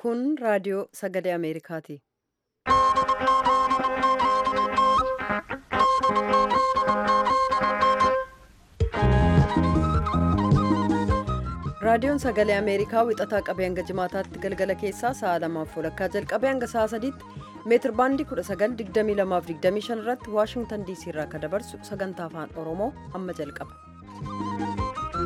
Kun raadiyoo sagalee Ameerikaati. Raadiyoon sagalee Ameerikaa wixataa qabee hanga jimaataatti galgala keessaa sa'a lamaaf walakkaa jalqabee hanga sa'a sadiitti meetir baandii 1922-25 irratti Waashingtan DC irraa kan dabarsu sagantaa afaan Oromoo amma jalqaba.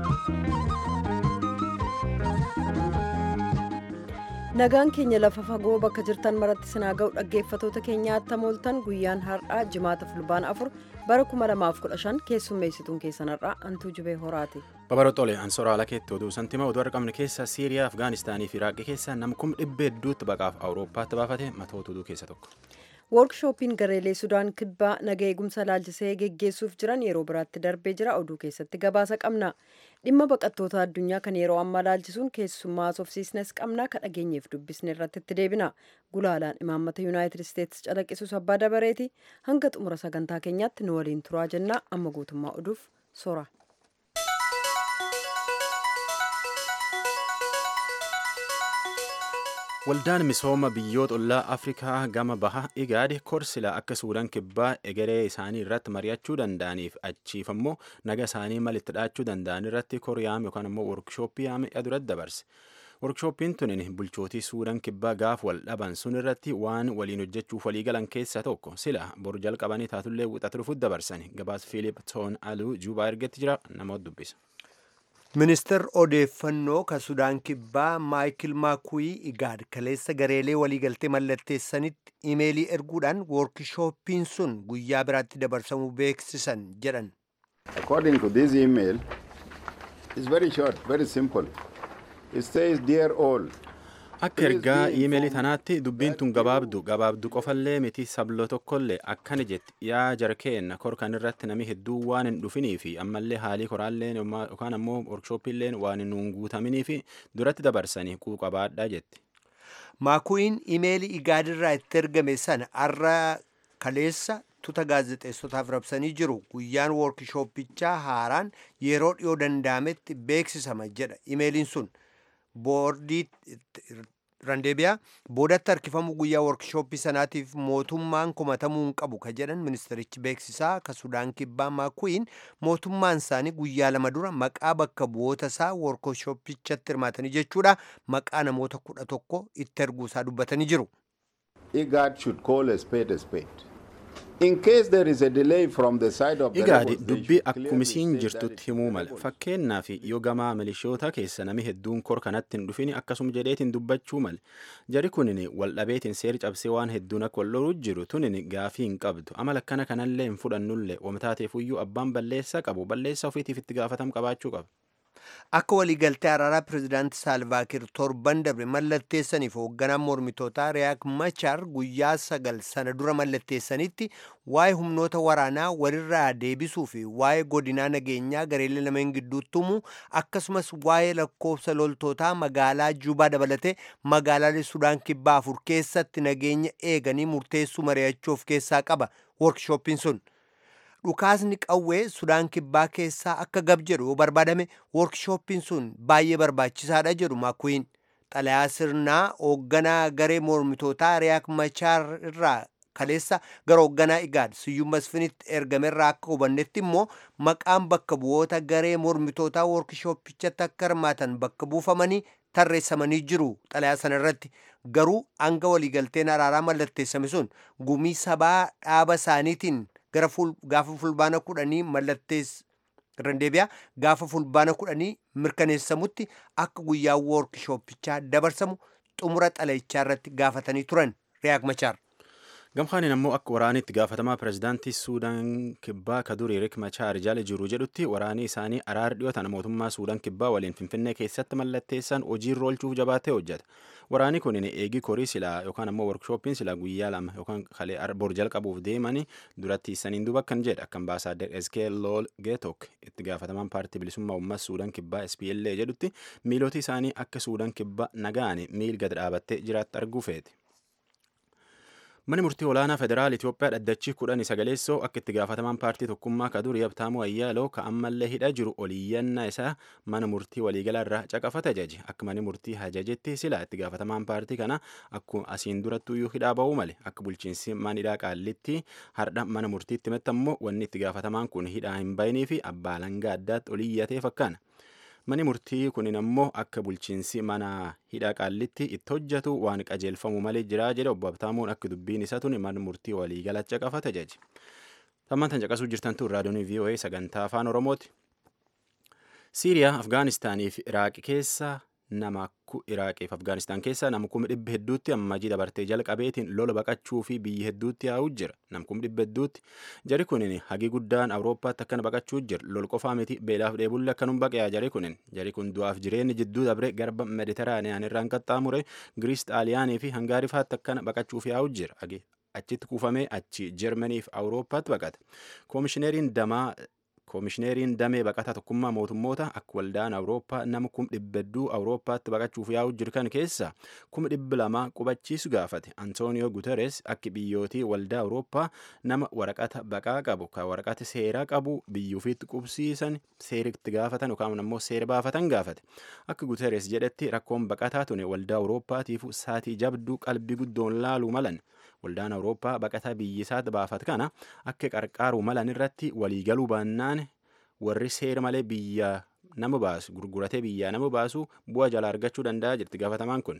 Nagaan keenya lafa fagoo bakka jirtan maratti sinaa ga'u dhaggeeffatoota keenyaatti mooltan guyyaan har'aa jimaata fulbaana afur bara 2015 keessummeessituun keessan har'aa antuu jubee horaati. Babarootole ansoraala keetti oduu santima oduu argamne keessa Siiriyaa, Afgaanistaanii fi Iraaqii keessa nam kum dhibba hedduutti baqaaf Awurooppaatti baafate matoota oduu keessa tokko. Woorkshooppiin gareelee Sudaan kibbaa naga eegumsa laalchisee geggeessuuf jiran yeroo biraatti darbee jira oduu keessatti gabaasa qabna. Dhimma baqattoota addunyaa kan yeroo ammaa laalchisuun keessummaa haasofsiisnes qabna kan dhageenyeef dubbisne irratti itti deebina. Gulaalaan imaammata Yuunaayitid Isteetsi calaqqisus abbaa dabareeti. Hanga xumura sagantaa keenyaatti nu waliin turaa jennaa amma guutummaa oduuf sora. Waldaan misooma biyyoota ollaa Afrikaa gama baha Igaad korsila akka Suudaan kibbaa egeree isaanii irratti mari'achuu danda'aniif achiif ammoo naga isaanii malitti dhaachuu danda'an irratti koriyaam yookaan ammoo workshooppii yaamee duratti dabarse. Workshooppiin tunin bulchootii Suudaan kibbaa gaaf wal dhaban sun irratti waan waliin hojjechuuf walii galan keessaa tokko sila boru jalqabanii taatullee wixatu dhufuuf dabarsan gabaas Fiilip Toon Aluu Juubaa ergetti jira namoota dubbisa. ministeer odeeffannoo ka sudaan kibbaa maayikil maakuwii igaad kaleessa gareelee waliigaltee mallatteessanitti imeelii erguudhaan woorkishooppiin sun guyyaa biraatti dabarsamuu beeksisan jedhan According to this email, it's very short, very simple. It says, Dear all, Akka ergaa iimeelii tanaatti dubbiin tun gabaabdu gabaabdu qofallee miti sablo tokkollee akkana jetti yaa jarkeenna korkan irratti nami hedduu waan hin dhufinii fi ammallee haalii koraalleen yookaan ammoo workshooppiilleen waan hin guutaminii fi duratti dabarsanii quuqabaadhaa jetti. maakuwiin imeelii igaadirraa itti ergame sana arra kaleessa tuta gaazexeessotaaf rabsanii jiru guyyaan woorkishooppichaa haaraan yeroo dhiyoo danda'ametti beeksisama jedha imeeliin sun. boordii randeebiyaa boodatti harkifamuu guyyaa workshooppii sanaatiif mootummaan komatamuu hin qabu ka jedhan ministerichi beeksisaa ka sudaan kibbaa maakuwiin mootummaan isaanii guyyaa lama dura maqaa bakka bu'oota isaa workshooppichatti hirmaatanii jechuudha maqaa namoota kudha tokko itti erguusaa dubbatanii jiru. IGAD should call a spade a spade. In case there is a delay from the side of the Igaadi rebels, they dubbii should clearly akkumisiin say that jirtutti it's himuu mala rebels. fakkeenyaaf yoo gamaa milishoota keessa nami hedduun kor kanatti hin dhufin akkasuma jedheetiin dubbachuu male jari kunin wal dhabeetiin seeri cabsee waan hedduun akka wal loluu jiru tunin gaafii hin qabdu amala akkana kanallee hin fudhannullee wamtaateefuyyuu abbaan balleessaa qabu balleessaa ofiitiif itti gaafatam qabaachuu qaba. akka waliigaltee araaraa pirezidaanti saalvaakir torban dabre mallatteessaniif hoogganaan mormitootaa riyaak machaar guyyaa sagal sana dura mallatteessanitti waa'ee humnoota waraanaa walirraa deebisuu fi waa'ee godinaa nageenyaa gareelee lameen gidduutti himuu akkasumas waa'ee lakkoofsa loltootaa magaalaa juubaa dabalatee magaalaalee sudaan kibbaa afur keessatti nageenya eeganii murteessuu mari'achuu of keessaa qaba workshooppiin sun. dhukaasni qawwee sudaan kibbaa keessaa akka gab jedhu yoo barbaadame woorkshooppiin sun baay'ee barbaachisaadha jedhu maakuwiin xalayaa sirnaa hoogganaa garee mormitootaa riyaak machaar irraa kaleessa gara hoogganaa igaad siyyuu masfinitti ergamerraa akka hubannetti immoo maqaan bakka bu'oota garee mormitootaa woorkshooppichatti akka hirmaatan bakka buufamanii tarreessamanii jiru xalayaa sana irratti garuu hanga waliigalteen araaraa mallatteessame sun gumii sabaa dhaaba isaaniitiin gara gaafa fulbaana kudhanii mallattees randeebiyaa gaafa fulbaana kudhanii mirkaneessamutti akka guyyaa woorkishooppichaa dabarsamu xumura xalayichaa irratti gaafatanii turan riyaak machaar. Gamkaaniin ammoo akka waraanii itti gaafatamaa pirezidaantii Suudaan kibbaa ka durii Riek Machaar jala jiru jedhutti waraanii isaanii araar dhiyootan mootummaa Suudaan kibbaa waliin Finfinnee keessatti mallatteessan hojiirra oolchuuf jabaatee hojjeta. Waraanii kun eegii korii silaa yookaan ammoo workshooppiin silaa guyyaa lama yookaan kalee bor jalqabuuf deemanii duratti saniin duuba kan jedha akka ambaasaaddar Eskee Lool Geetok itti gaafatamaan paartii bilisummaa uummaa Suudaan kibbaa SPLA jedhutti miiloti isaanii akka Suudaan kibbaa nagaan miil gad dhaabattee jiraatti arguu feeti. Mani murtii olaanaa federaal Itoophiyaa dhaddachii kudhan sagaleessoo akka itti gaafatamaan paartii tokkummaa kadurii Abtaamuu Ayyaaloo ka ammallee hidha jiru oliiyyannaa isaa mana murtii waliigalaa irraa caqafata ajaje. Akka mani murtii ajajetti sila itti gaafatamaan paartii kana akkuma asiin durattuyyuu hidhaa ba'uu male akka bulchiinsi mana hidhaa qaallitti hardha mana murtiitti mettammoo wanni itti gaafatamaan kun hidhaa hin bayinii fi abbaa langaa addaatti oliiyyatee fakkaana. Mani murtii kunin ammoo akka bulchiinsi mana hidhaa qaallitti itti hojjetu waan qajeelfamu malee jira jedhe obbo Abtaamuun akka dubbiin isaa tuni mana murtii waliigala caqafata ajaje. Tammaan tan caqasuu jirtan tun raadiyoon VOA sagantaa afaan Oromooti. Siiriyaa, Afgaanistaanii fi Iraaq keessa nama Iraaqii fi Afgaanistaan keessa nama kuma dhibba hedduutti ammajii dabartee jalqabeetiin lola baqachuu fi biyya hedduutti yaa'uu jira. Nam kuma dhibba hedduutti jari kunin hagi guddaan Awurooppaatti akkana baqachuu jira. Lol qofaa miti beelaaf dheebulle akkanum baqeyaa jari kunin. Jari kun du'aaf jireenyi jidduu dabre garba Mediteraaniyaan irraan qaxxaamure Giriis Xaaliyaanii fi Hangaari fa'aatti akkana baqachuuf yaa'uu jira. Achitti kuufamee achi Jarmanii fi Awurooppaatti baqata. Koomishineriin damaa koomishineriin damee baqataa tokkummaa mootummoota akka waldaan awurooppaa nama kum dhibba hedduu awurooppaatti baqachuuf yaa'u jirkan keessa kuma dhibba lama qubachiisu gaafate antooniyoo guteres akka biyyootii waldaa awurooppaa nama waraqata baqaa qabu ka waraqata seeraa qabu biyyuufiitti qubsiisan seeritti gaafatan yookaan ammoo seera baafatan gaafate akka guteres jedhetti rakkoon baqataa tune waldaa awurooppaatiif saatii jabduu qalbii guddoon laaluu malan. waldaan awurooppaa baqataa biyyisaatti baafat kana akka qarqaaruu malan irratti waliigaluu baannaan warri seera malee biyya nama baasu gurguratee biyyaa nama baasu bu'a jala argachuu danda'a jirti gaafatamaan kun.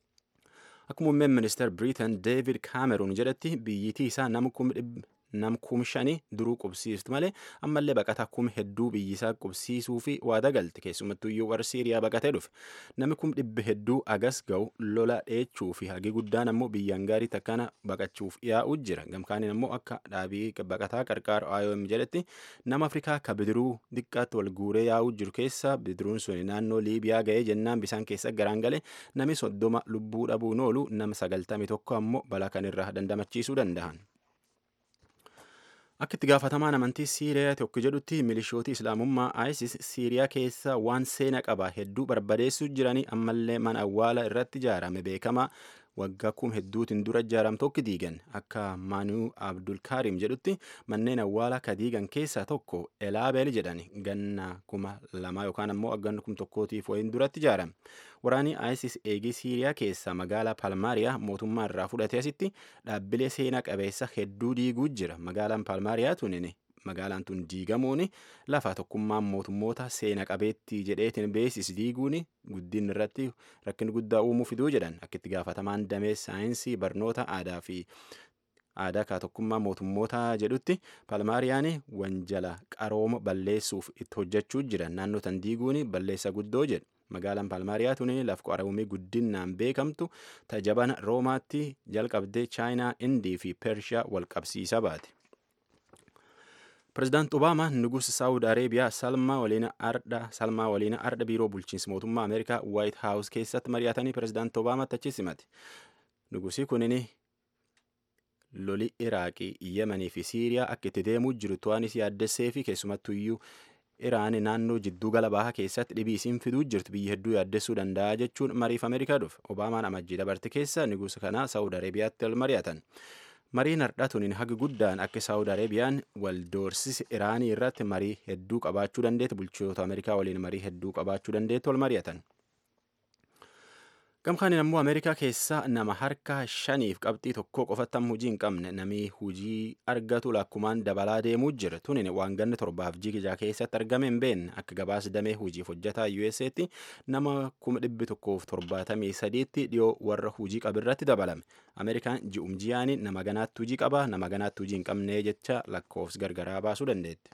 Akka muummeen ministeer Biriitan Deevid Kaameruun jedhetti biyyitii isaa nama nam kum shanii duruu qubsiiftu malee ammallee baqataa kum hedduu biyyisaa qubsiisuu fi waada galte keessumattuyyuu warra siiriyaa baqatee dhufe namni kum dhibba hedduu agas ga'u lola dheechuu fi hagi guddaan ammoo biyyaan gaarii takkana baqachuuf yaa'uu jira gamkaaniin ammoo akka dhaabii baqataa qarqaaru IOM jedhetti nama afrikaa ka bidiruu xiqqaatti wal guuree yaa'uu jiru keessa bidiruun sun naannoo liibiyaa ga'ee jennaan bisaan keessa garaan gale nami soddoma lubbuu dhabuun oolu nama sagaltami tokko ammoo balaa kanirraa dandamachiisuu danda'an. Akka itti gaafatamaan amantii Siiriyaa tokko jedhutti milishooti Islaamummaa ISIS Siiriyaa keessa waan seena qaba hedduu barbadeessuu jiranii ammallee mana awwaala irratti ijaarame beekamaa waggaa kum hedduutiin dura ijaaram tokko diigan akka Maanuu Abdulkaarim jedhutti manneen awwaala ka diigan keessaa tokko Elaabeel jedhan ganna kuma lama yookaan ammoo ganna kum tokkootiif wayiin duratti ijaarame. Waraanni ISIS eegii Siiriyaa keessaa magaalaa Palmaariyaa mootummaa irraa fudhatee asitti dhaabbilee seenaa qabeessa hedduu diiguu jira. Magaalaan Palmaariyaa tunin magaalaan tun diigamuun lafa tokkummaan mootummoota seena qabeettii jedheetiin beesis diiguun guddin irratti rakkin guddaa uumuu fiduu jedhan akka itti gaafatamaan damee saayinsii barnoota aadaa fi aadaa kaa tokkummaa mootummoota jedhutti palmaariyaan wanjala qarooma balleessuuf itti hojjechuu jiran naannoo tan diiguun balleessa guddoo jedhu. magaalaan palmaariyaa tuni laf qoramii guddinaan beekamtu tajabana roomaatti jalqabdee chaayinaa indii fi pershiyaa wal qabsiisa baate. Pireezidaant Obaamaa nugus Saawud Areebiyaa Salmaa waliin ardha Salmaa waliin ardha biiroo bulchiinsa mootummaa Ameerikaa Waayit Haawus keessatti mari'atanii pireezidaant Obaamaatti achi simate. Nugusii kunin loli Iraaqii, Yemanii fi Siiriyaa akka itti deemuu jiru to'anis yaaddessee fi keessumattuyyuu Iraan naannoo jidduu gala bahaa keessatti dhibii isiin fiduu jirtu biyya hedduu yaaddessuu danda'a jechuun mariif Ameerikaa dhufe. Obaamaan amajjii dabarte keessa nugusa kanaa Saawud Areebiyaatti ol mari'atan. Mariin har'aa tuniin hagi guddaan akka Saawud Areebiyaan wal doorsisa Iraanii irratti marii hedduu qabaachuu dandeetti bulchitoota Ameerikaa waliin marii hedduu qabaachuu dandeetti ol mari'atan. Gamkaaniin ammoo Ameerikaa keessaa nama harka shaniif qabxii tokko qofatti amma hujii hin qabne namni hujii argatu lakkumaan dabalaa deemuu jira. Tunin waan ganna torbaaf jigijaa keessatti argame hin beekne akka gabaasa damee hujiif hojjetaa USA'tti nama kuma dhibbi tokkoof torbaatamii sadiitti dhiyoo warra hujii qabirratti dabalame. Ameerikaan ji'um ji'aani nama ganaatti hujii qaba nama ganaatti hujii hin qabne jecha lakkoofsa gargaraa baasuu dandeetti.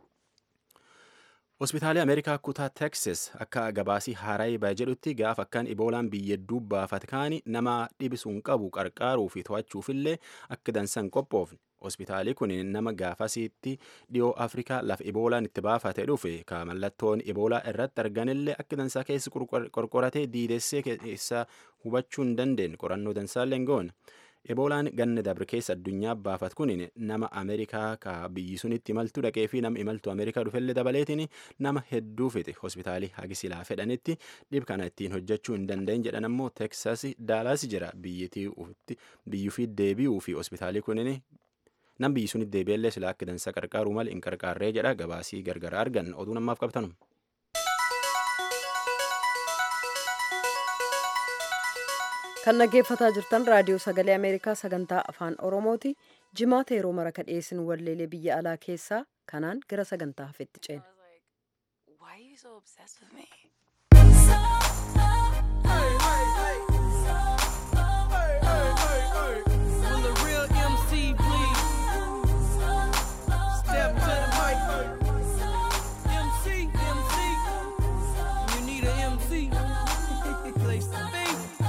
Hospitaalii Ameerikaa kutaa Texas akka gabaasii Harayba jedhutti gaafa akkaan iboolaan biyya hedduu baafate kaani nama dhibisuun qabu qarqaaruu fi to'achuufillee akka dansan qophoofne. Hospitaalii kun nama gaafasiitti dhiyoo Afrikaa lafa iboolaan itti baafate dhufe ka mallattoon iboolaa irratti arganillee akka dansaa keessa qorqoratee diidessee keessa hubachuu hin dandeenye qorannoo dansaallee hin goone. eboolaan ganna dabre keessa addunyaa baafat kun nama ameerikaa ka biyyi sunitti imaltuu dhaqee fi nama imaltuu ameerikaa dhufellee dabaleetiin nama hedduu fixe hospitaalii hagi silaa fedhanitti dhib kana ittiin hojjechuu hin danda'in jedhan ammoo teksas daalaas jira biyyuu fi deebi'uu fi hospitaalii kunin nam biyyi sunitti deebi'ellee silaa akka dansa qarqaaruu mal hin qarqaarree jedha gabaasii gargara argan oduu namaaf qabtanu. kan dhaggeeffataa jirtan raadiyoo sagalee ameerikaa sagantaa afaan oromooti jimaata yeroo mara ka dhiyeessinu walleelee biyya alaa keessaa kanaan gara sagantaa hafetti ceena. Why are you so obsessed with me? Will the real MC please step to the mic? MC, MC. You need an MC. Place to be.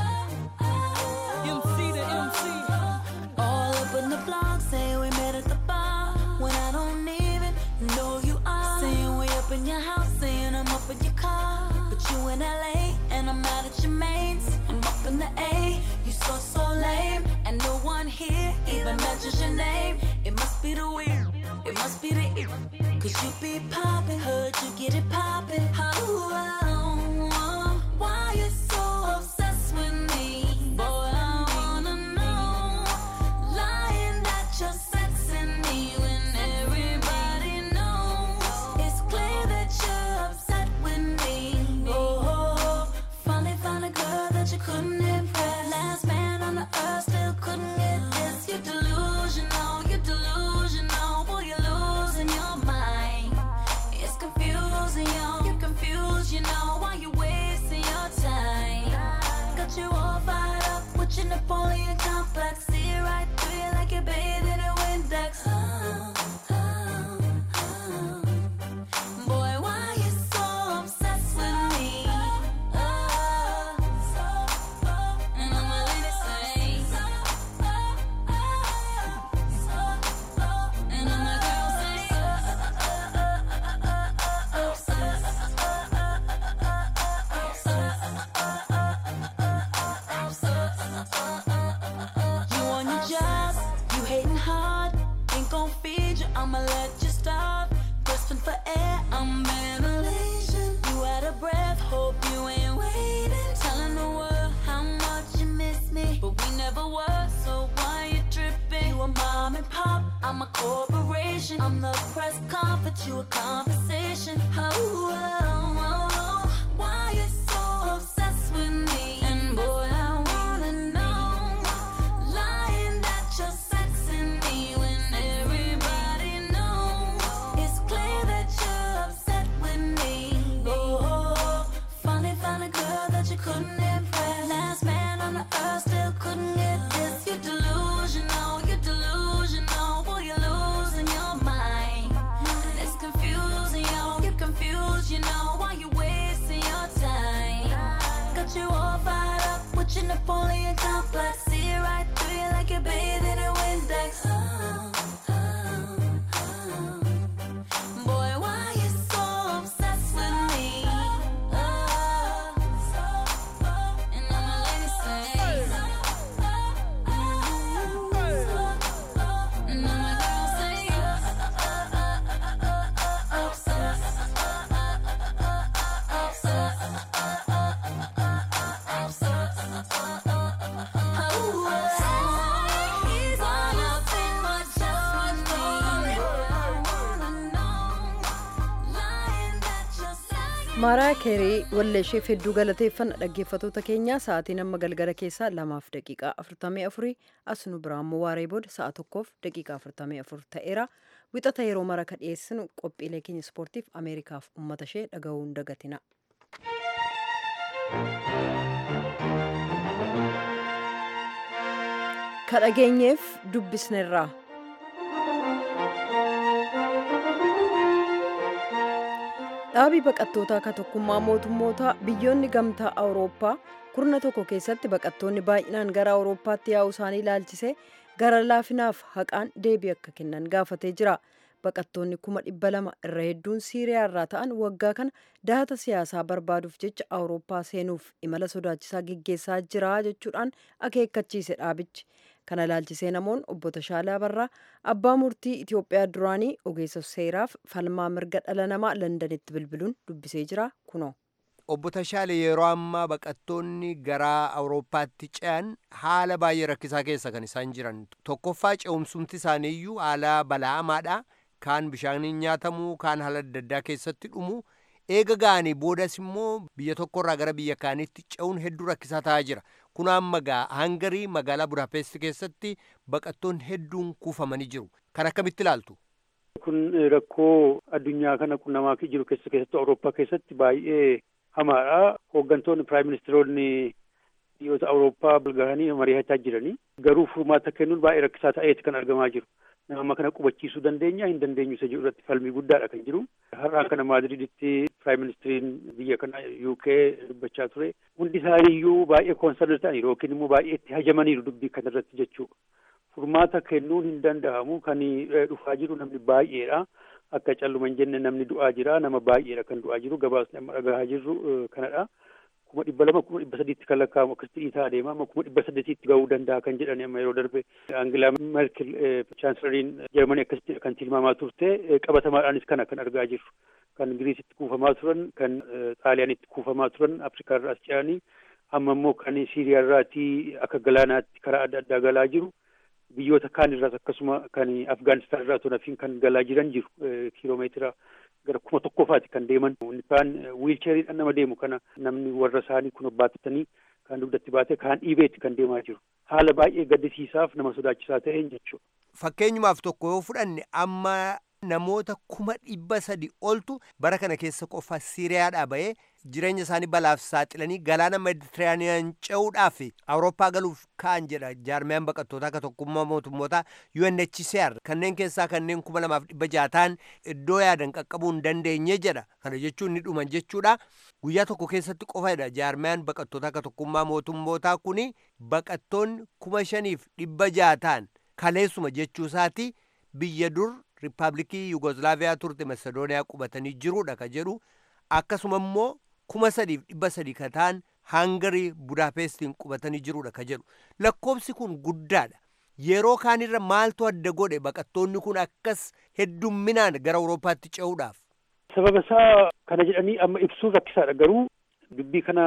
MC to MC. All up in the blog saying we met at the bar when I don't even know you are. Saying we up in your house, saying I'm up in your car. But you in LA and I'm out at your mains. I'm up in the A, you so so lame. And no one here even mentions your name. It must be the weird, it must be the ear. Cause you be poppin', heard you get it poppin'. Oh, oh, oh, why you so obsessed with me? Boy, I wanna know. Lying that you're sexing me when everybody knows. It's clear that you're upset with me. Oh, finally found a girl that you couldn't impress. Last man on the earth still couldn't get this. You're delusional, you're delusional. Boy, you're losing your mind. It's confusing, yo. You're confused, you know why you wasting your time. Got you all fired up with your Napoleon complex. See it right through you like you're bathed in a Windex. Oh, oh, oh. Boy, why you so obsessed with me? Oh, and all my ladies say, and all my girls You on your job, you hating hard, ain't gon' feed you, I'ma let you starve. Grasping for air, I'm ventilation. You out of breath, hope you ain't waiting. Telling the world how much you miss me, but we never were, so why you tripping? You a mom and pop, I'm a corporation. I'm the press conference, you a conversation. Oh, oh, oh, oh. why you so obsessed with me? And boy, I wanna know. Lying that you're sexing me when everybody knows. It's clear that you're upset with me. Oh, finally found a girl that you couldn't impress. Last man on the earth still couldn't get this. You're delusional, you're delusional. Boy, you're losing your mind. It's confusing, yo. You're confused, you know why you wasting your time. Got you all fired up with your Napoleon complex. See it right through you like you're bathed in a Windex. Oh, oh, oh. Boy, why you so obsessed with me? Oh, and all my ladies say, and all my girls say, He's all up in my chest with me. I wanna know, lying that you're saying. maaraa keerii walleesheef hedduu galateeffanna dhaggeeffatoota keenyaa sa'aatiin amma galgala keessaa lamaaf daqiiqaa afurtamii afurii as nu biraammoo waaree booda sa'a tokkoof daqiiqaa afurtamii afur ta'eera wixata yeroo mara ka dhiyeessinu qophiilee keenya ispoortiif ameerikaaf ummata ishee dhaga'uu hin dagatina. ka dhageenyeef dubbisnerraa. dhaabii baqattootaa ka tokkummaa mootummootaa biyyoonni gamtaa awurooppaa kurna tokko keessatti baqattoonni baay'inaan gara awurooppaatti yaa'uu isaanii ilaalchisee gara laafinaaf haqaan deebii akka kennan gaafatee jira baqattoonni kuma dhibba lama irra hedduun siiriyaa irraa ta'an waggaa kana dahata siyaasaa barbaaduuf jecha awurooppaa seenuuf imala sodaachisaa geggeessaa jira jechuudhaan akeekkachiise dhaabichi kana ilaalchisee namoon obbo Tashaalaa Barraa abbaa murtii Itoophiyaa duraanii ogeessa seeraaf falmaa mirga dhala namaa Londanitti bilbiluun dubbisee jira kunoo. Obbo Tashaale yeroo ammaa baqattoonni gara Awurooppaatti ce'an haala baay'ee rakkisaa keessa kan isaan jiran. Tokkoffaa ce'umsumti isaaniiyyuu haala bala'amaadha. Kaan bishaaniin nyaatamuu, kaan haala adda addaa keessatti dhumu. Eega ga'anii boodas immoo biyya tokkorraa gara biyya kaaniitti ce'uun hedduu rakkisaa ta'aa jira. Kun amma gaa Hangarii magaalaa Budaapest keessatti baqattoonni hedduun kuufamanii jiru. Kan akkamitti ilaaltu? Kun rakkoo addunyaa kana qunnamaa jiru keessa keessattuu Awurooppaa keessatti baay'ee hamaadha. Hooggantoonni piraayim ministeeronni biyyoota Awurooppaa gahanii mari'achaa jiranii. Garuu furmaata kennuun baay'ee rakkisaa ta'eeti kan argamaa jiru. Nama kana qubachiisuu dandeenya hin dandeenyu isa jedhu irratti falmii guddaadha kan jiru. Har'aan kana Maadriditti piraayim ministeeriin biyya kana UK dubbachaa ture. Hundi isaaniiyyuu baay'ee koonsarni ta'aniiru yookiin immoo baay'ee itti hajamaniiru dubbii kana irratti jechuudha. Furmaata kennuun hin danda'amu kan dhufaa jiru namni baay'eedha. Akka calluma hin jenne namni du'aa jira nama baay'eedha kan du'aa jiru gabaasni amma dhagahaa jirru kanadha. kuma dhibba lama kuma dhibba sadiitti kan lakkaa'amu akkasitti dhiitaa adeema amma kuma dhibba saddeetitti ga'uu danda'a kan jedhan amma yeroo darbe Angilaa Merkel chaansलariin Jarmanii akkasitti kan tilmaamaa turte qabatamaadhaanis kana kan argaa jirru kan Giriisitti kuufamaa turan kan Xaaliyaanitti kuufamaa turan Afrikaa irraa as ce'anii amma immoo kan Siiriyaa irraatii akka galaanaatti karaa adda addaa galaa jiru biyyoota kaan irraas akkasuma kan Afgaanistaan irraa tonafiin kan galaa jiran jiru kiiloomeetira gara kuma tokkofaati kan deeman kaan wiilcheeriidhaan nama deemu kana namni warra isaanii kun baattatanii kan dugdatti baate kaan dhiibeetti kan deemaa jiru haala baay'ee gaddisiisaaf nama sodaachisaa ta'een jechuudha. Fakkeenyumaaf tokko yoo fudhanne amma namoota kuma dhibba sadi oltu bara kana keessa qofa Siiriyaadhaa bahee jireenya isaanii balaaf saaxilanii galaana Meditiraaniyaan ce'uudhaaf Awurooppaa galuuf ka'an jedha jaarmiyaan baqattootaa akka tokkummaa mootummootaa UNHCR kanneen keessaa kanneen kuma lamaaf dhibba jaataan iddoo yaadan qaqqabuu hin dandeenye jedha kana jechuun ni dhuman jechuudha guyyaa tokko keessatti qofadha jaarmiyaan baqattootaa akka tokkummaa mootummootaa kuni baqattoonni kuma shaniif dhibba jaataan kaleessuma jechuusaati biyya dur riippaabilikii yugoslaaviyaa turte masedooniyaa qubatanii jiruudha ka jedhu akkasuma immoo kuma sadiif dhibba sadii ka ta'an hangarii budaapestiin qubatanii jiruudha ka jedhu lakkoobsi kun guddaadha yeroo kaanirra maaltu adda godhe baqattoonni kun akkas heddumminaan gara awurooppaatti ce'uudhaaf. sababa isaa kana jedhanii amma ibsuun rakkisaadha garuu dubbii kana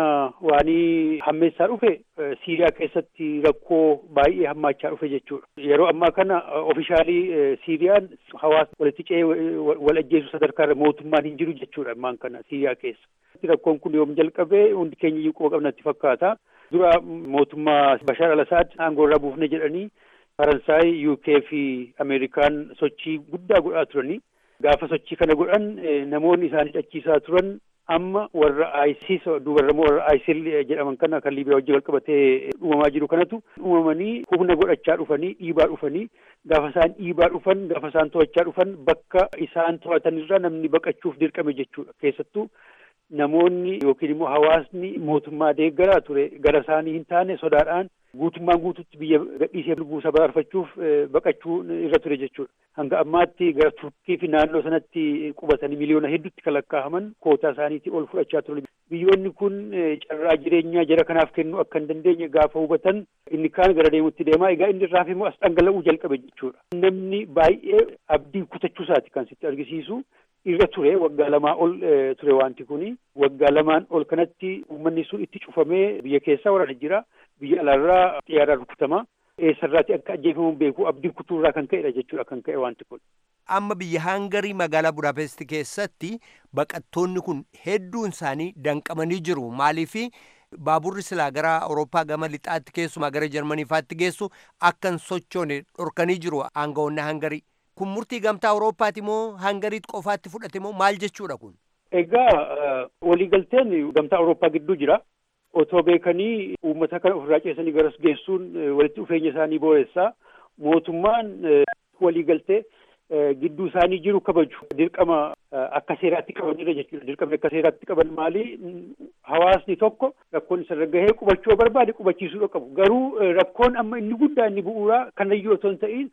waanii hammeessaa dhufe siiriyaa keessatti rakkoo baay'ee hammaachaa dhufe jechuudha. Yeroo ammaa kana ofishaalii siiriyaan hawaasa walitti ce'ee wal ajjeesuu sadarkaa irra mootummaan hin jiru jechuudha ammaan kana siiriyaa keessa. Rakkoon kun yoom jalqabee hundi keenya iyyuu quba qabnatti fakkaata. Dura mootummaa Bashaar al-Asaad aangoo irraa buufne jedhanii Faransaay, UK fi Ameerikaan sochii guddaa godhaa turanii. Gaafa sochii kana godhan namoonni isaanii dhachiisaa turan amma warra ISIS dubarrammoo warra ISIL jedhaman kana kan Liibiyaa wajjin wal qabatee uumamaa jiru kanatu uumamanii humna godhachaa dhufanii dhiibaa dhufanii gaafa isaan dhiibaa dhufan gaafa isaan to'achaa dhufan bakka isaan to'atanirra namni baqachuuf dirqame jechuudha keessattuu namoonni yookiin immoo hawaasni mootummaa deeggaraa ture gara isaanii hin taane sodaadhaan guutummaan guututti biyya gadhiisee lubbuu baraarfachuuf baqachuu irra ture jechuudha. Hanga ammaatti gara Turkii fi naannoo sanatti qubatanii miliyoona hedduutti kan lakkaa'aman kootaa isaaniitii ol fudhachaa turan. Biyyoonni kun carraa jireenyaa jara kanaaf kennuu akka hin dandeenye gaafa hubatan inni kaan gara deemutti deemaa egaa inni irraa immoo as dhangala'uu jalqabe jechuudha. Namni baay'ee abdii kutachuusaati kan sitti argisiisu. irra ture waggaa lamaa ol ture wanti kuni waggaa lamaan ol kanatti uummanni sun itti cufamee biyya keessaa waraana jira biyya alaarraa xiyyaaraan rukutama eessarraati akka ajjeefamu beeku abdii kutuurraa kan ka'edha jechuudha kan ka'e wanti kun. Amma biyya Hangarii magaalaa Budaapest keessatti baqattoonni kun hedduun isaanii danqamanii jiru maaliifi baaburri silaa gara Awurooppaa gama lixaatti keessumaa gara Jarmaniifaatti geessu akka hin sochoone dhorkanii jiru aangawoonni Hangarii. kun murtii gamtaa Awurooppaati moo Hangariitti qofaatti fudhate moo maal jechuudha kun? Egaa waliigalteen gamtaa Awurooppaa gidduu jira. Otoo beekanii uummata kana ofirraa ceesanii garas geessuun walitti dhufeenya isaanii booressaa mootummaan waliigaltee gidduu isaanii jiru kabaju dirqama akka seeraatti qabanidha jechuudha. Dirqamni akka seeraatti qaban maali? Hawaasni tokko rakkoon isa gahee qubachuu barbaade qubachiisuu qabu. Garuu rakkoon amma inni guddaa inni bu'uuraa kanayyuu otoo hin ta'in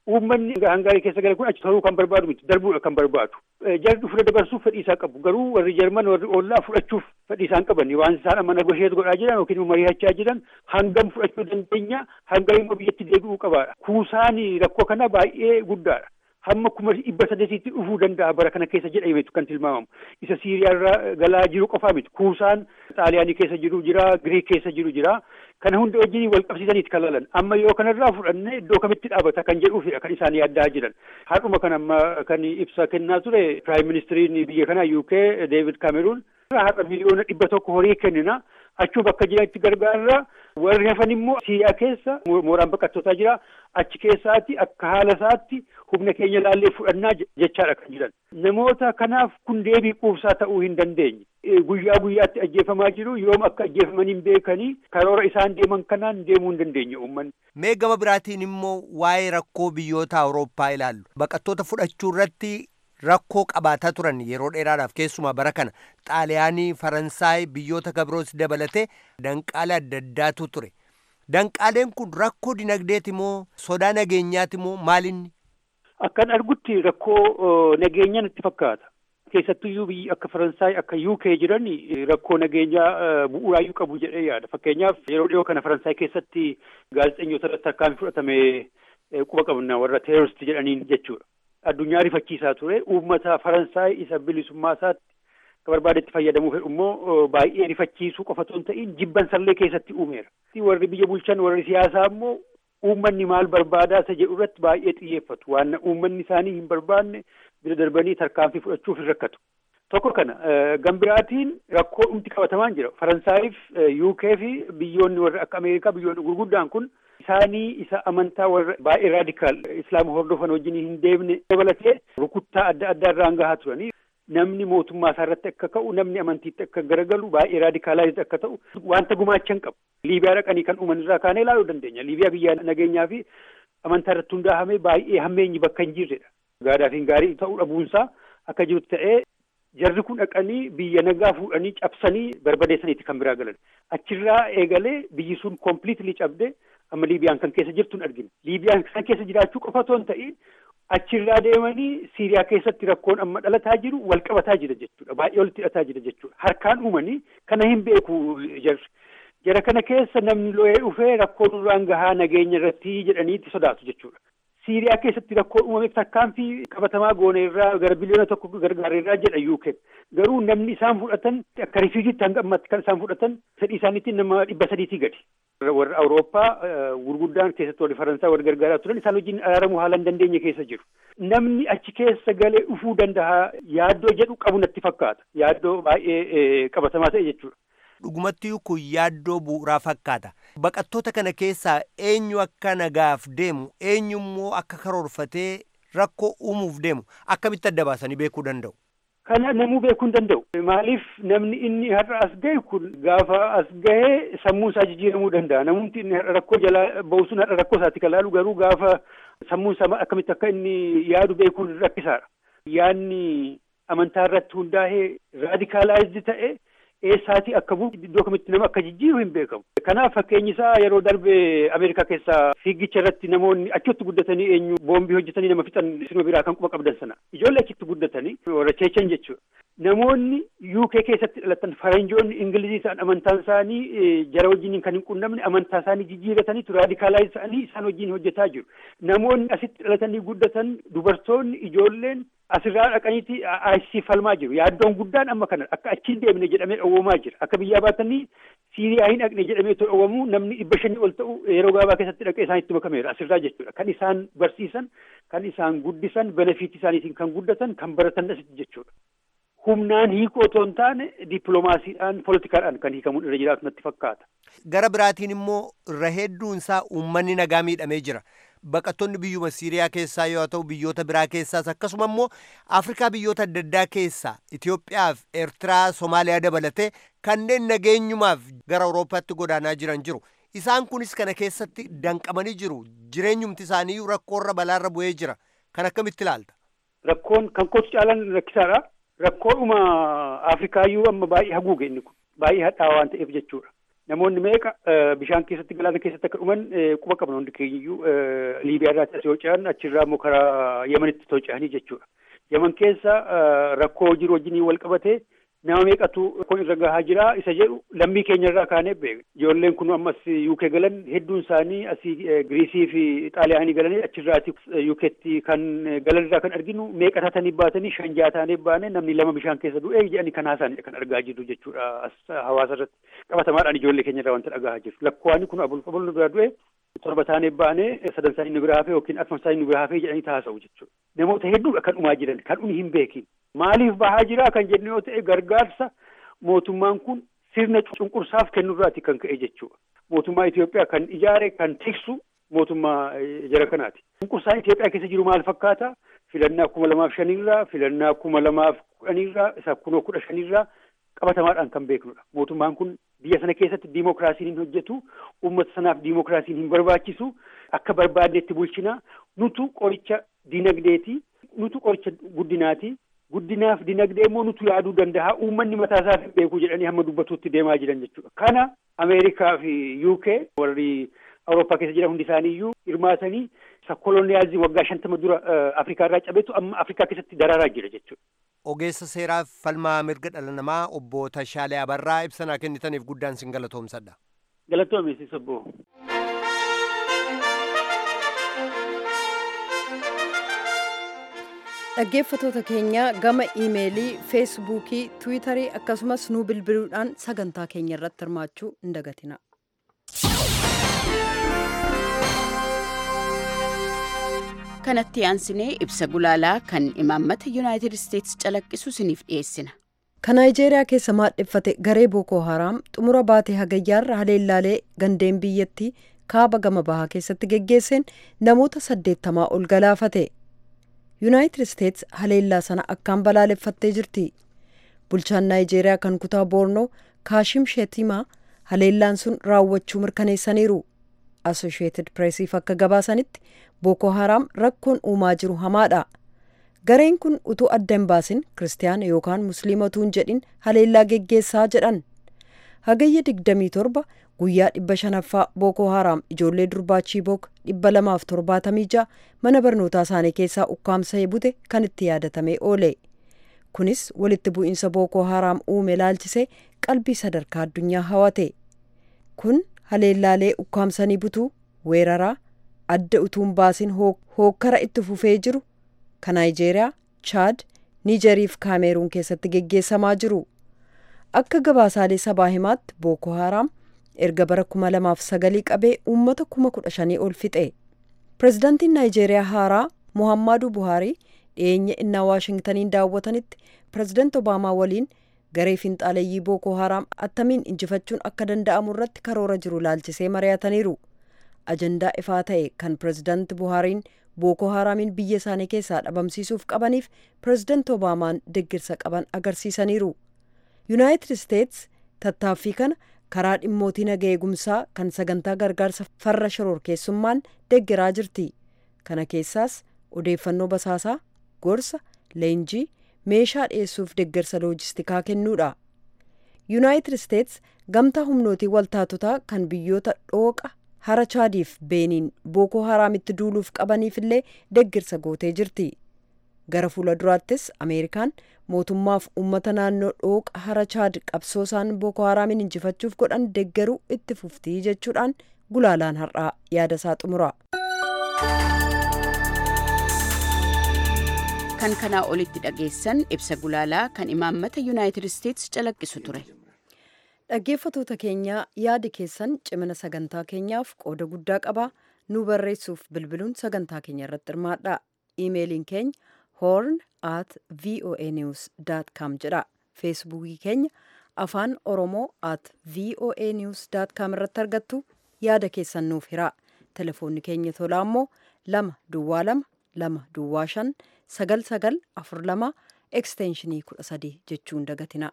Uummanni hangaarii keessa gale kun achi turuu kan barbaadu miti darbuudha kan barbaadu. Jarri fudhata dabarsuuf fedhii isaa qabu garuu warri Jarman warri Oollaa fudhachuuf fedhii isaan qaban waan isaan amma negosheet godhaa jiran yookiin immoo mari'achaa jiran hangam fudhachuu dandeenya hangam immoo biyyatti deebi'uu qabaadha. Kuusaan rakkoo kana baay'ee guddaadha. hamma kuma dhibba sadeetitti dhufuu danda'a bara kana keessa jedhameetu kan tilmaamamu isa siiriyaarra galaa jiru qofaa miti kuusaan xaaliyaanii keessa jiru jira giriik keessa jiru jira kana hunda wajjin wal qabsiisaniiti kan lalan amma yoo kanarraa fudhanne iddoo kamitti dhaabata kan jedhuufidha kan isaan yaaddaa jiran haadhuma kan amma kan ibsa kennaa ture piraayim ministiriin biyya kanaa UK David Cameroon har'a miliyoona dhibba tokko horii kennina achuu bakka jiranitti gargaarra warri hafan immoo siiriyaa keessa mooraan baqattootaa jira achi keessaatti akka haala isaatti humna keenya laallee fudhannaa jechaadha kan jiran namoota kanaaf kun deebii quubsaa ta'uu hin dandeenye guyyaa guyyaatti ajjeefamaa jiru yoom akka ajjeefaman hin beekanii karoora isaan deeman kanaan deemuu hin dandeenye uummanni. Mee gama biraatiin immoo waa'ee rakkoo biyyoota Awurooppaa ilaallu baqattoota fudhachuu irratti rakkoo qabaataa turan yeroo dheeraadhaaf keessumaa bara kana xaaliyaanii faransaay biyyoota gabroos dabalatee danqaalee adda addaatu ture danqaaleen kun rakkoo dinagdeeti moo sodaa nageenyaati moo maalinni akkan argutti rakkoo nageenyaa natti fakkaata keessattuyyuu biyyi akka faransaay akka uk jiran rakkoo nageenyaa bu'uuraayyuu qabu jedhee yaada fakkeenyaaf yeroo dhiyoo kana faransaay keessatti gaazexeessitoota irratti akkaan fudhatame quba qabna warra teeroristii jedhaniin jechuudha addunyaa rifachiisaa ture uummata faransaay isa bilisummaa isaatti akka barbaadetti fayyadamuu fedhu immoo baay'ee rifachiisuu qofa otoo hin ta'in jibban sallee keessatti uumeera. Warri biyya bulchan warri siyaasaa immoo uummanni maal barbaadaa isa jedhu irratti baay'ee xiyyeeffatu waan uummanni isaanii hin barbaanne bira darbanii tarkaanfii fudhachuuf hin rakkatu. Tokko kana gambiraatiin rakkoo dhumti qabatamaan jira. Faransaayif UK fi biyyoonni warra akka Ameerikaa biyyoonni gurguddaan kun isaanii isa amantaa warra baay'ee raadikaal islaama hordofan wajjin hin deemne dabalatee rukuttaa adda addaa irraan gahaa turanii namni mootummaa isaa irratti akka ka'u namni amantiitti akka garagalu baay'ee raadikaalaayizd akka ta'u wanta gumaachan qabu. Liibiyaa dhaqanii kan uuman irraa kaanee ilaaluu dandeenya. Liibiyaa biyya nageenyaa fi amantaa irratti hundaa'amee baay'ee hammeenyi bakka hin jirredha. Gaadhaaf hin gaarii ta'uu dhabuunsaa akka jirutti ta'ee jarri kun dhaqanii biyya nagaa fuudhanii cabsanii barbadeessaniiti kan biraa galan. Achirraa eegalee biyyi sun kompiliitilii cabdee amma Liibiyaan kan keessa jirtu hin argine. Liibiyaan kan keessa jiraachuu qofa otoo hin ta'in achirraa deemanii Siiriyaa keessatti rakkoon amma dhalataa jiru wal qabataa jira jechuudha. Baay'ee walitti hidhataa jira jechuudha. Harkaan uumanii kana hin beeku jarri. Jara kana keessa namni lo'ee dhufee rakkoo duraan gahaa nageenya irratti jedhaniitti sodaatu jechuudha. Siiriyaa keessatti rakkoo uumameef tarkaanfii qabatamaa goone irraa gara biliyoona tokko gargaara irraa jedha UK. Garuu namni isaan fudhatan akka rifiijiitti hanga ammatti kan isaan fudhatan fedhii isaaniitiin nama dhibba sadiitii gadi. Warra Awurooppaa gurguddaan keessatti warri Faransaay warri gargaaraa turan isaan wajjin araaramuu haala hin dandeenye keessa jiru. Namni achi keessa galee dhufuu danda'a yaaddoo jedhu qabu natti fakkaata. Yaaddoo baay'ee qabatamaa ta'e jechuudha. dhugumatti kun yaaddoo bu'uuraa fakkaata. Baqattoota kana keessaa eenyu akka nagaaf deemu eenyummoo akka karoorfatee rakkoo uumuuf deemu akkamitti adda baasanii beekuu danda'u. Kana namuu beekuu hin danda'u. Maaliif namni inni har'a as gahe kun gaafa as gahee sammuu isaa jijjiiramuu danda'a. Namumti inni har'a rakkoo jalaa bahu sun har'a rakkoo isaatti kan laalu garuu gaafa sammuun isaa akkamitti akka inni yaadu beekuun rakkisaadha. Yaadni amantaa irratti hundaa'ee raadikaalaayizdi ta'e eessaatii akka bu'u iddoo kamitti nama akka jijjiiru hin beekamu. Kanaaf fakkeenyi isaa yeroo darbe Ameerikaa keessaa fiigicha irratti namoonni achitti guddatanii eenyu boombii hojjetanii nama fixan sinuma biraa kan quba qabdan sana. Ijoollee achitti guddatanii warra cheechan jechuudha. Namoonni UK keessatti dhalatan faranjoonni Ingilizii ta'an amantaan isaanii jara wajjin kan hin qunnamne amantaa isaanii jijjiirataniitu raadikaalaayiz ta'anii isaan wajjin hojjetaa jiru. Namoonni asitti dhalatanii guddatan dubartoonni ijoolleen asirraa dhaqaniiti ICC falmaa jiru. Yaaddoon guddaan amma kana akka achiin deemne jedhamee dhowwamaa jira. Akka biyyaa baatanii Siiriyaa hin dhaqne jedhamee dhowwamu namni dhibba shanii ol ta'u yeroo gabaabaa keessatti dhaqee isaanitti makameera asirraa jechuudha. Kan isaan barsiisan, kan isaan guddisan, benefiitii isaaniitiin kan guddatan, kan baratan asitti jechuudha. Humnaan hiikoo otoo hin taane dippiloomaasiidhaan, poolitikaadhaan kan hiikamuun irra jiraatu natti fakkaata. Gara biraatiin immoo irra hedduun isaa uummanni nagaa miidhamee jira. Baqattoonni biyyuma Siiriyaa keessaa yoo ta'u biyyoota biraa keessaas akkasuma immoo Afrikaa biyyoota adda addaa keessaa Itoophiyaa fi Eertiraa, Somaaliyaa dabalatee kanneen nageenyumaaf gara Awurooppaatti godaanaa jiran jiru. Isaan kunis kana keessatti danqamanii jiru. Jireenyumti isaanii rakkoorra balaarra bu'ee jira. Kan akkamitti ilaalta? Rakkoon kan kootu caalaan rakkisaadha. Rakkoodhuma Afrikaayyuu amma baay'ee haguuge inni kun. Baay'ee hadhaawaa waan ta'eef jechuudha. namoonni meeqa bishaan keessatti galaana keessatti akka dhuman quba qabna hundi keenyiyyuu liibiyaa irraa asii ce'an achirraa immoo karaa yemanitti toca'anii jechuudha. Yemen keessa rakkoo jiru wajjinii wal qabatee nama meeqatu kun irra gahaa jira isa jedhu lammii keenya irraa kaanee beekna. Ijoolleen kun ammas UK galan hedduun isaanii asii Giriisii fi Xaaliyaanii galanii achirraati UKtti kan galan irraa kan arginu meeqa taatanii baatanii shan ja'a taanee baane namni lama bishaan keessa du'e jedhanii kan haasaanidha kan argaa jirru jechuudha as hawaasa irratti qabatamaadhaan ijoollee keenya irraa wanta dhagaa jiru. Lakkoofni kun abul abul nu bira du'e torba taanee baane sadan isaanii nu bira hafee yookiin afran isaanii nu bira hafee jedhanii taasa'u jechuudha. Namoota hedduudha kan dhumaa jiran kan dhumi hin beekin. Maaliif bahaa jira kan jennu yoo ta'e gargaarsa mootummaan kun sirna cunqursaaf kennurraati kan ka'e jechuudha. Mootummaa Itoophiyaa kan ijaare kan tiksu mootummaa jara kanaati. Cunqursaan Itoophiyaa keessa jiru maal fakkaata? Filannaa kuma lamaaf shanirraa, filannaa kuma lamaaf kudhanirraa, isa kunoo kudha shanirraa qabatamaadhaan kan beeknudha. Mootummaan kun biyya sana keessatti diimokiraasiin hin hojjetu, uummata sanaaf diimokiraasiin hin barbaachisu, akka barbaadnetti bulchina, nutu qoricha dinagdeeti, nutu qoricha guddinaati, guddinaaf dinagdee immoo nutu yaaduu danda'a uummanni mataa isaa hin beeku jedhanii hamma dubbatuutti deemaa jiran jechuudha. Kana Ameerikaa fi UK warri Awurooppaa keessa jiran hundi isaanii iyyuu hirmaatanii isa koloniyaazii waggaa shantama dura Afrikaa irraa cabetu amma Afrikaa keessatti daraaraa jira jechuudha. Ogeessa seeraaf falmaa mirga dhala namaa obbo Tashaalee Abarraa ibsanaa kennitaniif guddaan sin galatoomsadha. Galatoomi obbo. dhaggeeffatoota keenya gama iimeelii feesbuukii tiwiitarii akkasumas nuu bilbiluudhaan sagantaa keenya irratti hirmaachuu hin dagatina. kanatti aansinee ibsa gulaalaa kan imaammata yuunaayitid isteetsi calaqqisu isiniif dhiyeessina. kan naayijeeriyaa keessa maadheffate garee bookoo haraam xumura baatee hagayyaarra haleellaalee gandeen biyyattii kaaba gama bahaa keessatti geggeesseen namoota saddeettamaa ol galaafate. yuunaayitid isteets haleellaa sana akkaan balaaleffattee jirti bulchaan naayijeeriyaa kan kutaa boornoo kaashim sheetimaa haleellaan sun raawwachuu mirkaneessaniiru asoshiyeetid pireesiif akka gabaasanitti booko haraam rakkoon uumaa jiru hamaadha gareen kun utuu adda hin baasin kiristaana yookaan musliimota hin jedhin haleellaa geggeessaa jedhan hagayya 27 guyyaa dhibba shanaffaa bookoo haraam ijoollee durbaa chiibook dhibba lamaaf torbaatamii ja'a mana barnootaa isaanii keessaa ukkaamsee bute kan itti yaadatamee oole kunis walitti bu'iinsa bookoo haraam uume laalchisee qalbii sadarkaa addunyaa hawate kun haleellaalee ukkaamsanii butuu weeraraa adda utuun baasin hookkara itti fufee jiru kan naayijeeriyaa chaad niijeriif kaameeruun keessatti geggeessamaa jiru akka gabaasaalee sabaa himaatti bookoo haraam erga bara kuma lamaaf sagalii qabee uummata kuma kudha shanii ol fixe pirezidaantiin naayijeeriyaa haaraa muhammadu buhaarii dhiyeenya innaa waashingtaniin daawwatanitti pirezidaanti obaamaa waliin garee finxaaleeyyii bookoo haraam attamiin injifachuun akka danda'amu irratti karoora jiru laalchisee mari'ataniiru ajandaa ifaa ta'e kan pirezidaanti buhaariin bookoo haraamiin biyya isaanii keessaa dhabamsiisuuf qabaniif pirezidaanti obaamaan deggirsa qaban agarsiisaniiru yuunaayitid isteets tattaaffii kana karaa dhimmootii naga eegumsaa kan sagantaa gargaarsa farra shororkeessummaan deggeraa jirti kana keessaas odeeffannoo basaasaa gorsa leenjii meeshaa dhiyeessuuf deggersa loojistikaa kennuudha yuunaayitid isteets gamtaa humnootii waltaatotaa kan biyyoota dhooqa hara chaadiif beeniin bookoo haraamitti duuluuf qabaniif illee deggirsa gootee jirti gara fuula duraattis ameerikaan mootummaaf uummata naannoo dhooqa hara chaad qabsoo isaan bookoo haraamiin injifachuuf godhan deggeruu itti fuftii jechuudhaan gulaalaan har'aa yaada isaa xumura. kan kanaa olitti dhageessan ibsa gulaalaa kan imaammata yuunaayitid isteetsi calaqqisu ture. dhaggeeffatoota keenyaa yaadi keessan cimina sagantaa keenyaaf qooda guddaa qaba nu barreessuuf bilbiluun sagantaa keenya irratti hirmaadha iimeeliin keenya horn at voa news com jedha feesbuukii keenya afaan oromoo at voa news com irratti argattu yaada keessan nuuf hira telefoonni keenya tolaa immoo lama duwwaa lama lama duwwaa shan sagal sagal afur lama ekstenshinii kudha sadii jechuun dagatina.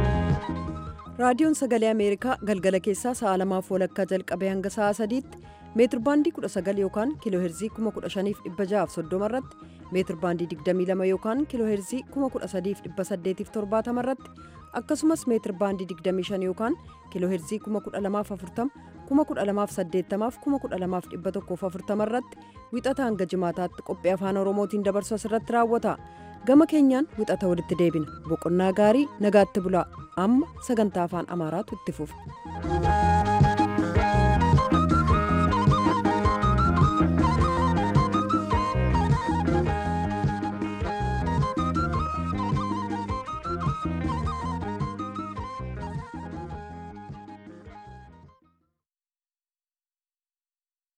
raadiyoon sagalee ameerikaa galgala keessaa sa'a lamaaf walakkaa jalqabee hanga sa'a sadiitti meetir baandii 19 yookaan kiiloo heerzii 15630 irratti meetir baandii 22 yookaan kiiloo heerzii 13870 irratti akkasumas meetir baandii 25 yookaan kiiloo heerzii 12040 12080 12140 irratti wixata hanga jimaataatti qophii afaan oromootiin dabarsu asirratti raawwata gama keenyaan wixata walitti deebina boqonnaa gaarii nagaatti bulaa amma sagantaa afaan amaaraatu itti fufa.